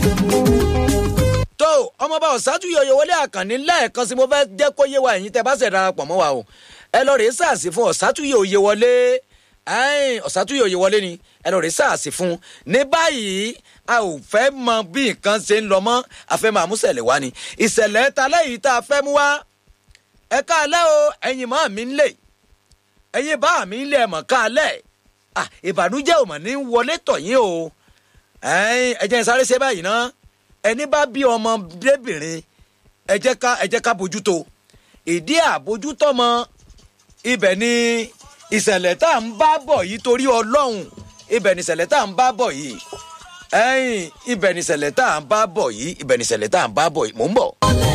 tó ọmọọba ọ̀sátúyọ̀ oyèwọlé àkànní lẹ́ẹ̀kan sí mo fẹ́ jẹ́ kó yé wa ẹ̀yin tẹ́ bá ṣẹ̀ darapọ̀ mọ́ wa o ẹ lọ rèé sàásì fún ọ̀sátúyọ̀ oyèwọlé ọ̀sátúyọ̀ oyèwọlé ni ẹ lọ rèé sàásì fún ní báyìí a ò fẹ́ mọ bí nǹkan ṣe ń lọ mọ́ a fẹ́ máa mú ṣẹlẹ̀ wá ni ìṣẹ̀lẹ̀ ta lẹ́yìn tá a fẹ́ mú wá ẹ káalẹ́ o ẹ̀yin mọ́ mi ń lè ẹ̀yin bá mi ń lè mọ̀ káalẹ́ ìbànújẹ́ ò mọ̀ ní wọlé tọ̀ yín o ẹ jẹ́ sáré ṣe báyìí ná ẹni bá bí ọmọdébìnrin ẹ jẹ́ ká ẹ jẹ́ ká bójútó ìdí àbójútọ́mọ ibẹ̀ ni ìṣẹ̀lẹ̀ tá à ń bá bọ̀ yìí torí ọlọ́run ibẹ̀ ni ìṣẹ̀lẹ̀ tá à ń bá bọ̀ yìí ẹ̀yìn ibẹ̀ ni ìṣẹ̀lẹ̀ tá à ń bá bọ̀ yìí ibẹ̀ ni ìṣẹ̀lẹ̀ tá à ń bá bọ̀ yìí mò ń bọ̀.